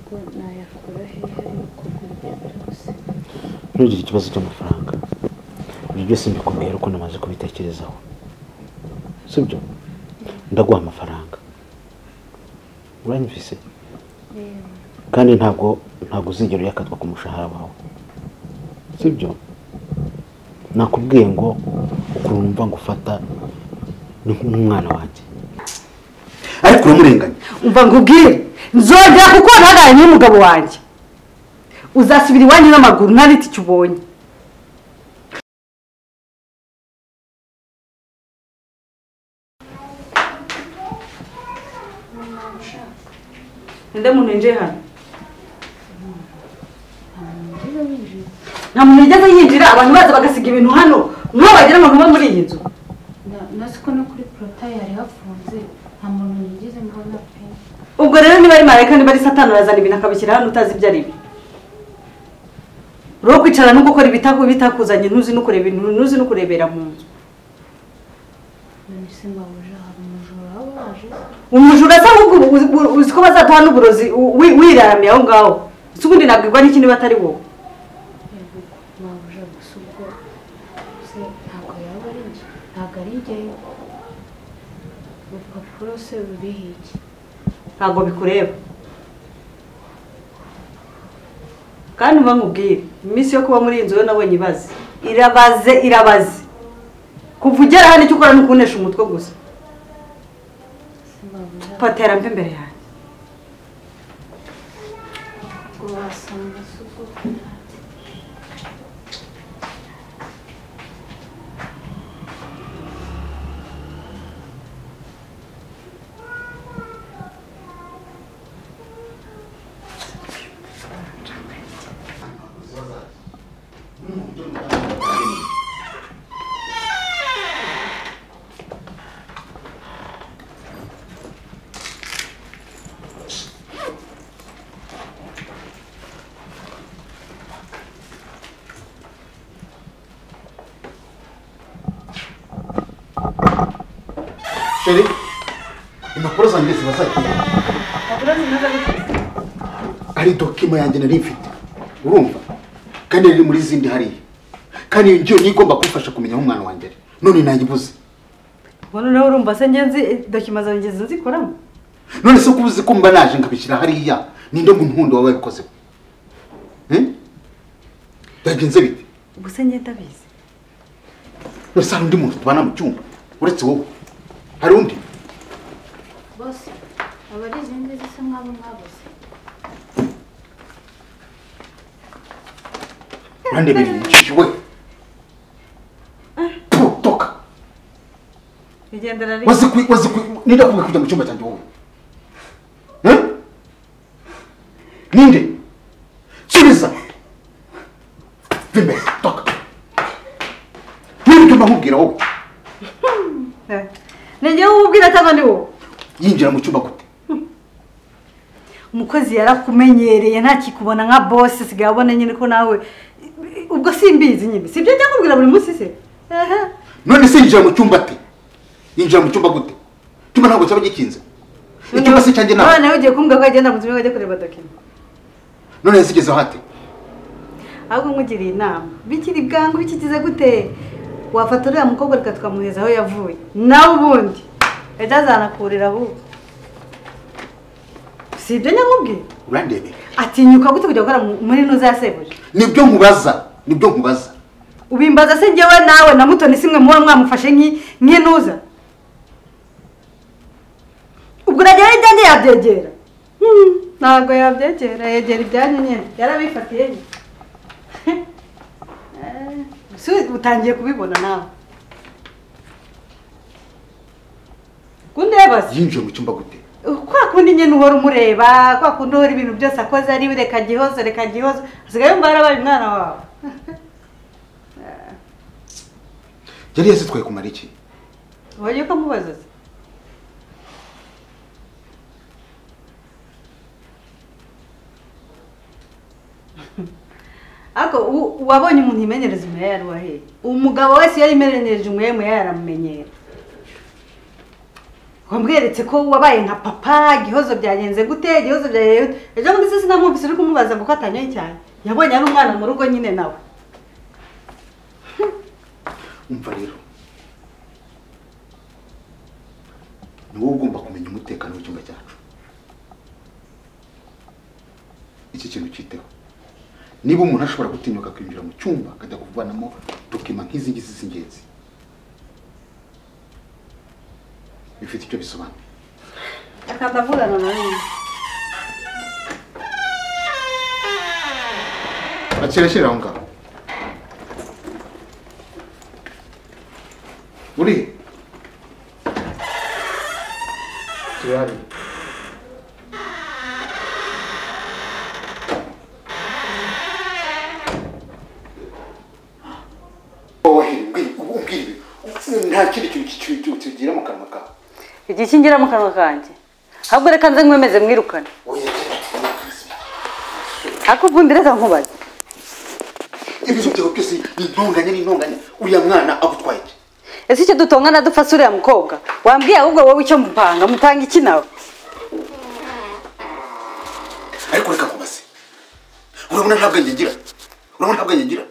ntabwo nayakura hehe ariko urugendo gusa ntugire ikibazo cy'amafaranga ibyo byose mbikomeye uko namaze kubitekerezaho sibyo ndaguha amafaranga uranyumvise Yemwe. kandi ntabwo ntabwo uzigera uyakatwa ku mushahara wawe sibyo nakubwiye ngo ukuntu numva ngo ufata ni nk'umwana wanjye ariko uramurenganya umva nkubwire nzongera kuko ntaganire n'umugabo wanjye uzasubira iwanyu n'amaguru nta n'itike ubonye nde muntu winjiye hano nta muntu yigeze yinjira abantu baza bagasiga ibintu hano nk'uwo bagira ngo ntuba muri iyi nzu Na- na siko no kuri porotayi yari hafunze nta muntu yigeze mbona pe ubwo rero niba ari marayika niba ari satani urazana ibintu akabishyira hano utazi ibyo ari byo rero kwicara no gukora ibitaku bitakuzanye ntuzi no kureba ibintu ntuzi no kurebera mu nzu none se mbabuja hari umujura waba waje umujura asa nk'ubwo uzi- uzi- uzi ko bazataha n'uburozi u- wi- wiraramiye aho ngaho si ubundi nabwirwa n'iki niba atari wowe yego mbabuja gusa ubwo se ntabwo yaba ari njye ntabwo ari njyewe urupapuro se ruriho iki ntabwo bikureba kandi uba nkubwire iminsi yo kuba muri iyi nzu yo nabonye ibaze irabaze irabaze kuva ugera hano icyo ukora ni ukunesha umutwe gusa se mbabuja patera mbi imbere yanjye ubwo wasanga se ubwo sheri impapuro zanjye ziba zagiye ari dokima yanjye nari mfite urumva kandi riri muri zindi hariya kandi iyo ngiyo niyo igomba kumfasha kumenya aho umwana wanjye ari none nayibuze ubu noneho urumva se ngenzi dokima zawe ngenzi nzikoramo none se ko ubuze ko mba naje nkabishyira hariya ninde ngo umuhundo wawe wabikozeho byagenze bite ubu se ngenda abizi none se hari undi muntu tubana mu cyumba uretse wowe hari undi bose aba ari izindi zisa nk'abo mwabuze urandebera injiji we putoka rigendera wazi kwi wazi kwi ninde akwiye kujya mu cyumba cyanjye wowe Eh? ninde subiza vimbe toka ninde mba nkubwira wowe ni njyewe ububwira cyangwa ni wowe yinjira mu cyumba gute umukozi yarakumenyereye ntakikubona nka bose sigaye abona nyine ko nawe ubwo simbizi nyine si ibyo njya kubwira buri munsi se Ehe. none se yinjira mu cyumba ate yinjira mu cyumba gute icyumba ntabwo cyaba gikinze icyumba se cyanjye nawe nawe ugiye kumbwira ko yagenda mu nzu ajya kureba dokima none yasigezeho ate ahubwo nkugiriye inama bikiri bwangu bikigize gute wafata uriya mukobwa reka tukamuheza aho yavuye nawe ubundi ejo azanakurira ahubwo si ibyo nyamubwira urandebera atinyuka gute kujya gukora mu- muri nuza ya sebuja nibyo nkubaza nibyo nkubaza ubimbaza se njyewe nawe na mutoni simwe muba mwamufashe nk'i- nk'inuza ubwo uragera ibyanjye yabyegera Hmm, ntabwo yabyegera yegera ibyanyu nyine yarabifatiye Eh, si utangiye kubibona nawe kundebaza yinjiye mu cyumba gute kwa kundi nyine uhora umureba kwa kundi uhora ibintu byose akoze ari we reka gihozo reka gihozo asigaye yumva yarabaye umwana wawe yari yasitwaye kumara iki wagiye ukamubaza se ariko u- wabonye umuntu yimenyereza umuheha yaruwa hehe umugabo wese iyo yimenyereje umuheha umuheha yaramumenyera wamweretse ko wabaye nka papa igihozo byagenze gute igihozo byagenze gute ejo bundi se sinamwumvise uri kumubaza kuko atanyoye cyane yabonye ari umwana mu rugo nyine nawe umva rero ni wowe ugomba kumenya umutekano w'icyumba cyacu iki kintu cyiteho niba umuntu ashobora gutinyuka kwinjira mu cyumba akajya kuvanamo dokima nk'izi ngizi z'ingenzi bifite icyo bisobanuye akanda avugana na nyine akira shyira aho ngaho uri he turahari wowe ubu umbwira ibi nta kindi kintu cy'icyuyu tugira mu kanwa kawe igikingira mu kanwa kanjye ahubwo reka nze nkwemeze mwirukane oya ariko ubundi reka nkubaze ibizo byawe byose ni intonganya n'intonganya uriya mwana agutwaye iki ese icyo dutongana dufase uriya mukobwa wambwiye ahubwo wowe icyo mupanga mupanga iki nawe ariko reka nkubaze urabona nta bwenge ngira urabona nta bwenge ngira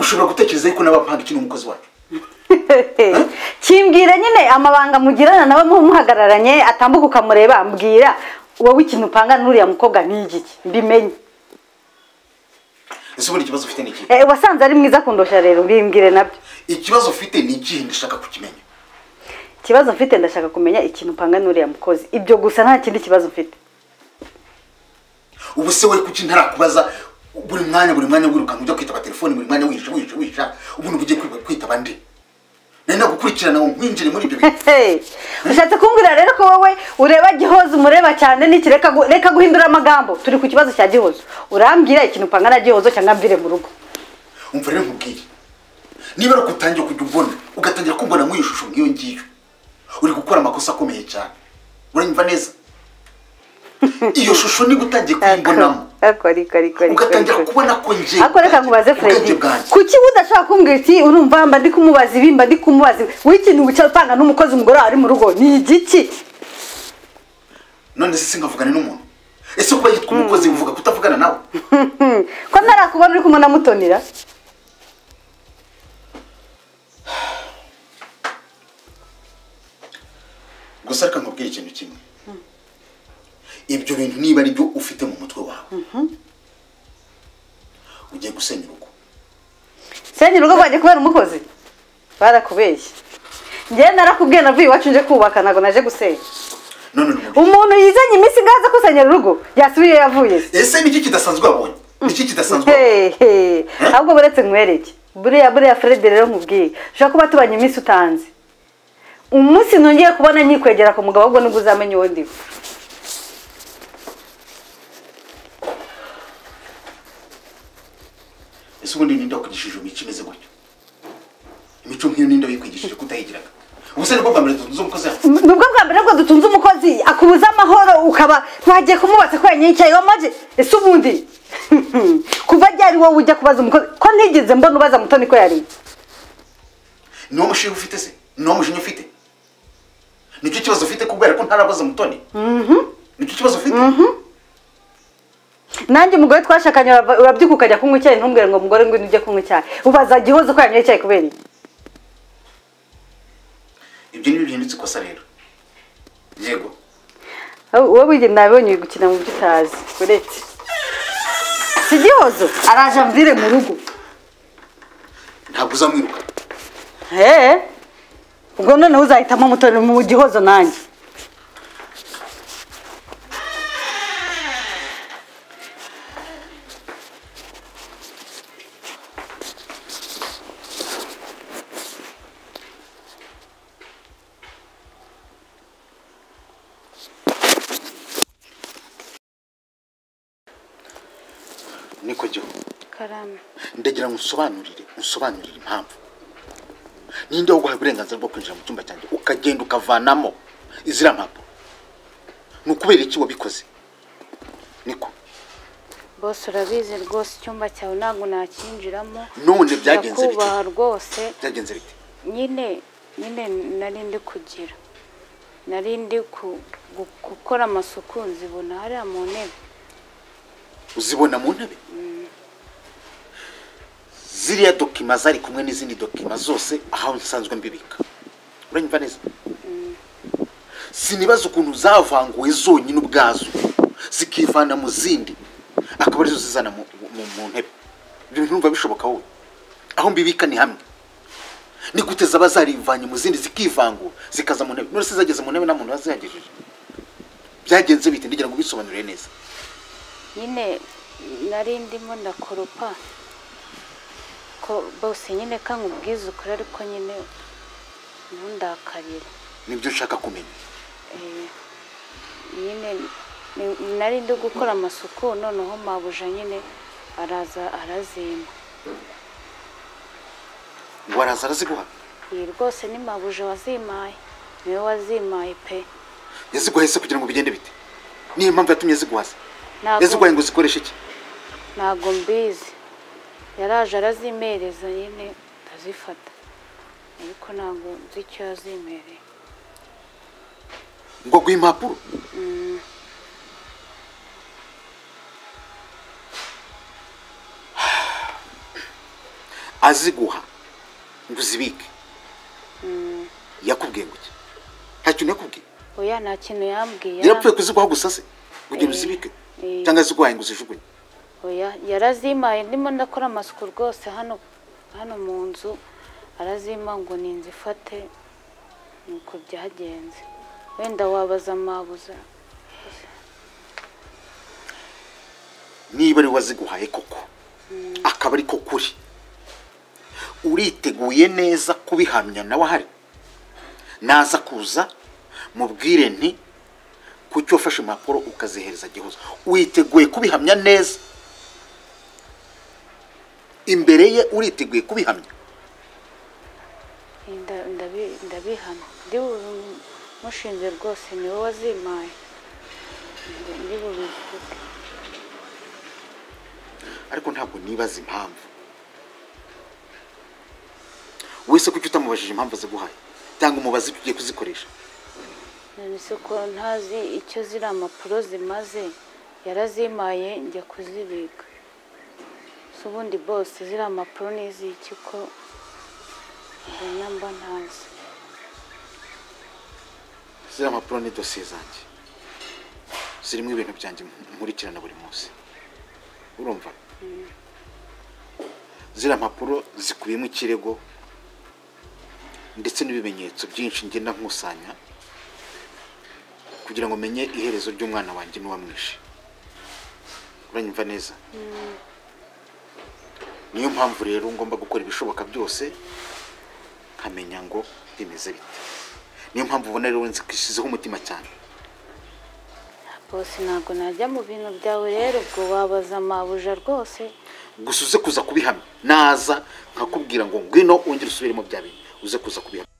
ushobora gutekereza yuko nabampanga iki n'umukozi wacu kimbwira nyine amabanga mugirana nawe muhagararanye atambuka ukamureba mbwira wowe ikintu upanga n'uriya mukobwa ni igiki mbimenye ese ubundi ikibazo ufite ni ikihe Eh, wasanze ari mwiza kundusha rero mbimbwire nabyo ikibazo ufite ni ikihe ndashaka kukimenya ikibazo mfite ndashaka kumenya ikintu upanga n'uriya mukozi ibyo gusa nta kindi kibazo mfite ubu se wari kuki ntarakubaza buri mwanya buri mwanya wirukanka ujya kwitaba telefoni buri mwanya wisha wisha wisha ubundi ugiye kwitaba ndi nari nagukurikirana ngo nkwinjire muri ibyo bintu Hey, ushatse kumbwira rero ko wowe ureba gihozo umureba cyane n'iki reka gu- reka guhindura amagambo turi ku kibazo cya gihozo urambwira ikintu upanga na gihozo cyangwa mvire mu rugo umva rero nkubwiye niba ari ukutangira kujya umbona ugatangira kumbona muri iyi shusho nk'iyo ngiyo uri gukora amakosa akomeye cyane uranyumva neza iyo shusho niba utangiye kuyimbonamo ariko ariko ariko ariko ugatangira ariko. kubona ko nje ariko reka nkubaze ubwenge Freddy bwanjye kuki udashobora kumbwira iti urumva mba ndi kumubaza ibi mba ndi kumubaza ibi wowe ikintu wicara upanga n'umukozi umugore wawe ari mu rugo ni igiki none se sinkavugane n'umuntu ese kuba yitwa umukozi bivuga kutavugana nawe Hmm, ko ntarakubona uri kumwe na mutonira gusa reka nkubwire ikintu kimwe ibyo bintu niba ari byo ufite mu mutwe wawe ugiye gusenya urugo senya urugo rwanjye kubera umukozi barakubeshye njyewe narakubwiye navuye iwacu nje kubaka ntabwo naje gusenya none n'umuntu umuntu yizanye iminsi ingaza kusenyera urugo yasubiye iyo yavuye se ese niki kidasanzwe wabonye niki kidasanzwe wabonye? Hey, hey. ahubwo buretse nkwereke buriya buriya Fred rero nkubwiye ushobora kuba tubanye iminsi utanzi umunsi nongeye kubona nyikwegera ku mugabo ahubwo nibwo uzamenya uwo ndiwe ese ubundi ninde wakwigishije imico imeze gutyo imico nk'iyo ninde wayikwigishije kutayigiraga ubu se nibwo bwa mbere dutunze umukozi yawe M- nibwo bwa mbere bwo dutunze umukozi akubuza amahoro ukaba wagiye kumubaza ko yanyicaye wamaje ese ubundi kuva ryari wowe ujya kubaza umukozi ko ntigeze mbona ubaza mutoni ko yari niwo mushinga ufite se niwo mushinga ufite nicyo kibazo ufite kubera ko ntarabaza mutoni nicyo kibazo ufite nanjye umugore twashakanye urava- urabyuka ukajya kunywa icyayi ntumbwire ngo mugore ngwino ujye kunywa icyayi ubaza gihozo ko yanyoye icyayi kubera iki ibyo nibyo bihindutse ikosa rero yego wowe wigenda nabibonye uri gukina mu byo utazi uretse si gihozo araje amvire mu rugo ntabwo uzamwiruka eee ubwo noneho uzahitamo mutoni mu gihozo nanjye niko gihugu karame ndagira ngo unsobanurire unsobanurire impamvu ninde waguhaye uburenganzira bwo kwinjira mu cyumba cyanjye ukagenda ukavanamo iziriya mpapuro ni ukubera iki wabikoze niko bose urabizi rwose icyumba cyawe ntabwo nakinjiramo none byagenze bite ndakubaha rwose byagenze bite nyine nyine nari ndi kugira nari ndi ku- gu- gukora amasuku nzibona hariya mu ntebe uzibona mu ntebe ziriya dokima zari kumwe n'izindi dokima zose aho nsanzwe mbibika uranyumva neza sinibaza ukuntu zavanguwe zonyine ubwazo zikivana mu zindi akaba arizo zizana mu, mu, mu ntebe ibyo ntumva bishoboka wowe aho mbibika ni hamwe ni gute zaba zarivanye mu zindi zikivangura zikaza mu ntebe none se zageze mu ntebe nta muntu wazihagejeje byagenze bite ngira ngo ubisobanurire neza nyine nari ndimo ndakoropa ko bose nyine ka nkubwiza ukuri ariko nyine ntundakarire nibyo ushaka kumenya Eh, nyine ni- nari ndi gukora amasuku noneho mabuja nyine araza arazimba ngo araza araziguha iyi rwose ni mabuja wazimaye niwe wazimaye pe yaziguhaye se kugira ngo bigende bite niyo mpamvu yatumye ziguhaza Ntabwo- yaziguhaye ngo zikoreshe iki ntago mbizi yaraje arazimereza nyine ndazifata ariko ntabwo nzi icyo yazimereye ngo aguhe impapuro aziguha ngo uzibike yakubwiye ngo iki nta kintu yakubwiye oya nta kintu yambwiye yarapfuye kuziguha gusa se kugira ngo Eh, uzibike eh. cyangwa yaziguhaye ngo uzijugunye oya yarazimaye ndimo ndakora amasuku rwose hano hano mu nzu arazima ngo ni inzu ifate nuko byagenze wenda wabaza mabuza niba ari we waziguhaye koko akaba ari ko kuri uriteguye neza kubihamya nawe ahari naza kuza mubwire nti kuki wafashe impapuro ukazihereza gihozo witeguye kubihamya neza imbere ye uriteguye kubihamya Nda- ndabi- ndabihana ndi bubimushinze rwose niwe wazimaye Ndi- ndi bubivuge ariko ntabwo nibaza impamvu wese kuki utamubajije impamvu aziguhaye cyangwa umubaze icyo ugiye kuzikoresha none se ko ntazi icyo ziriya mpapuro zimaze yarazimaye njya kuzibika si ubundi bose ziriya mpapuro ni iz'iki ko mbona mba ntazi ziriya mpapuro ni dosiye zanjye zirimo ibintu byanjye nkurikirana buri munsi urumva ziriya mpapuro zikubiyemo ikirego ndetse n'ibimenyetso byinshi ngenda nkusanya kugira ngo menye iherezo ry'umwana wanjye n'uwamwishe uranyumva neza niyo mpamvu rero ngomba gukora ibishoboka byose nkamenya ngo bimeze bite niyo mpamvu ubona rero nzishyizeho umutima cyane bose ntabwo najya mu bintu byawe rero ubwo wabaza mabuja rwose gusa uze kuza kubihamya naza nkakubwira ngo ngwino wongere usubiremo bya bintu uze kuza kubihamya